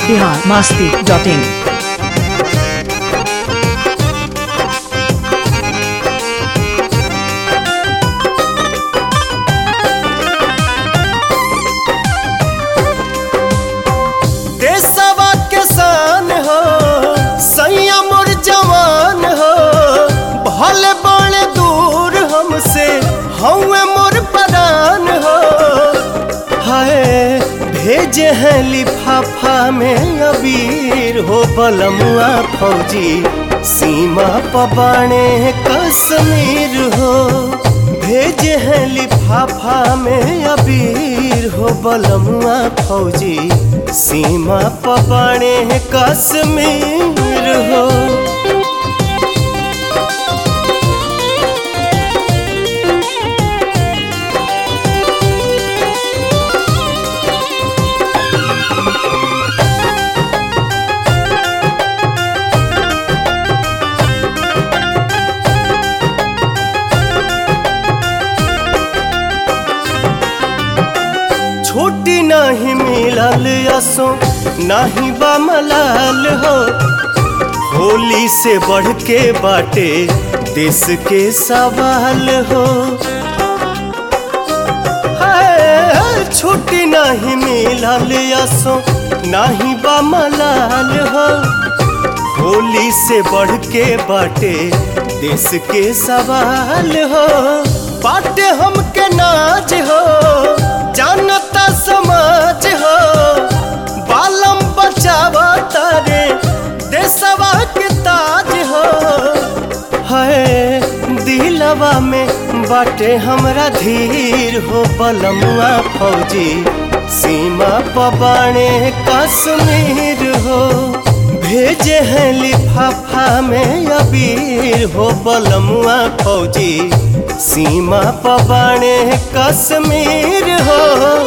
Bihar Masti dot इन देशवा के शान हो सैया मोर जवान हो भले बड़े दूर हमसे हौवे मोर परान हो हाय भेजे हैं लिफाफा में अबीर हो बलमुआ फौजी सीमा पबाने कश्मीर हो भेजे हैं लिफाफा में अबीर हो बलमुआ फौजी सीमा पबाने कश्मीर हो छुट्टी नहीं मिलल असो नहीं बा मलाल हो होली से बढ़ के बाटे देश के सवाल हो हाय, छुट्टी नहीं मिलल असो नहीं बा मलाल हो होली से बढ़ के बाटे देश के सवाल हो बाटे हमके नाज हो जानता समाज हो बालम बचावा तारे देशवा के ताज हो है दिलवा में बाटे हमरा धीर हो बलमुआ फौजी सीमा पबाने कश्मीर हो भेजे हैं लिफाफा में अबीर हो बलमुआ फौजी सीमा पबाने कश्मीर हो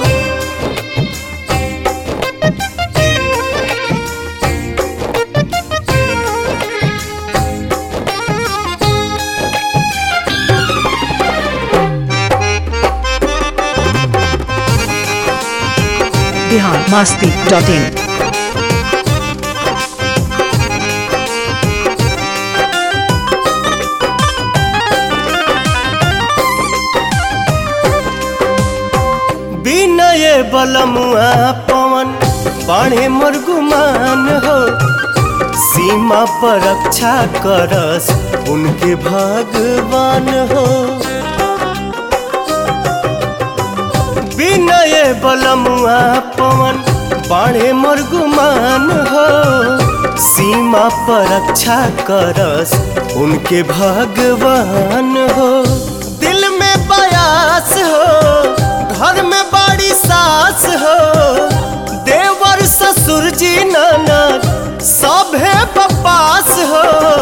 बिहार मास्ती डॉट इन बिनय बलमुआ पवन बाणे मरगुमान हो सीमा पर रक्षा करस उनके भगवान हो बिनय बलमुआ पवन बाणे मरगुमान हो सीमा पर रक्षा करस उनके भगवान हो दिल में बयास हो घर में बड़ी सास हो देवर ससुर जी ननद सभे बपास हो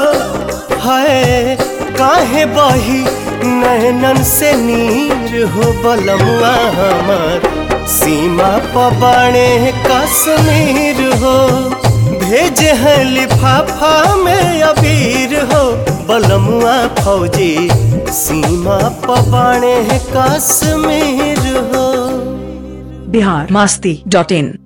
है काहे बही नैनन से नीर हो बलमुआ हमार सीमा पबाणे कश्मीर हो भेजे हैं लिफाफा में अबीर हो बलमुआ फौजी सीमा पबाणे कश्मीर हो बिहार मास्ती डॉट इन